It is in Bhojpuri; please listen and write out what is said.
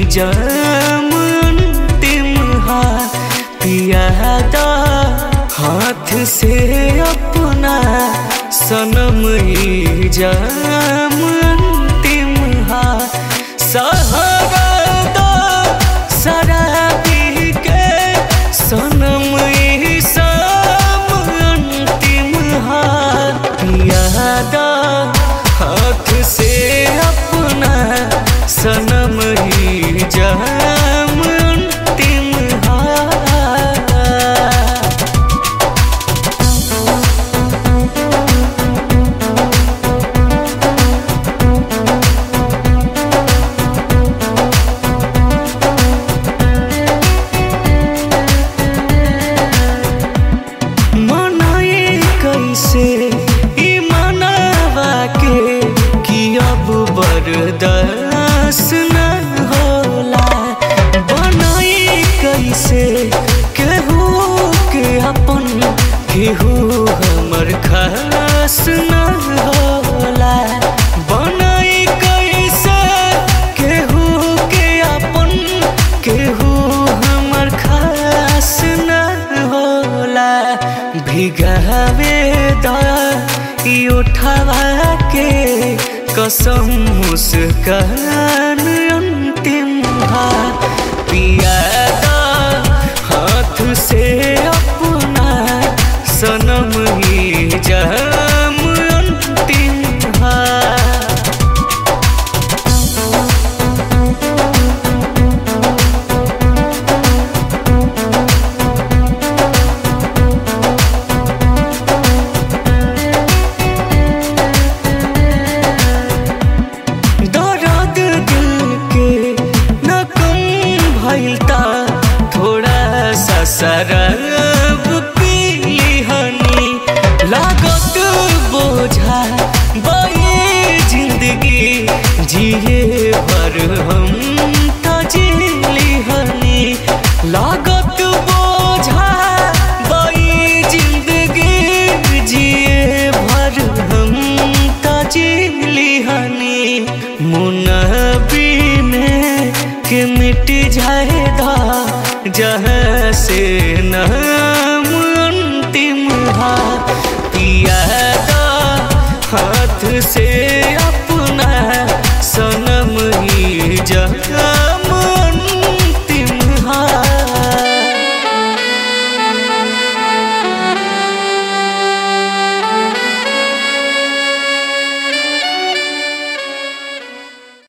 जाम अंतिम हा पियादा हाथ से अपना सनम ही जाम अंतिम हा सहारा दो शराबी के सनम ही शाम अंतिम हा पियादा हाथ से अपना सनम ही जाम अंतिम हा मनाए कैसे ई मनावा के कि अब बर्दाश्त न होला बनाए कैसे केहू के अपन केहू हमर खास न होला बनाए कैसे केहू के अपन केहू हमर खास न होला भिगावे दा ई उठावा के कसम मुस्कान अंतिम हा पियादा हाथ से अपना सनम ही जाम अंतिम हा दर्द दिल के न कम भइल ता थोड़ा सा शराब पी हनी लागत बोझा बये जिंदगी जिए भर हम त जिली हनी लागत बोझा बई जिंदगी जिए भर हम त जिली हनी मुनबी में के मिट जाएगा जहाँ से न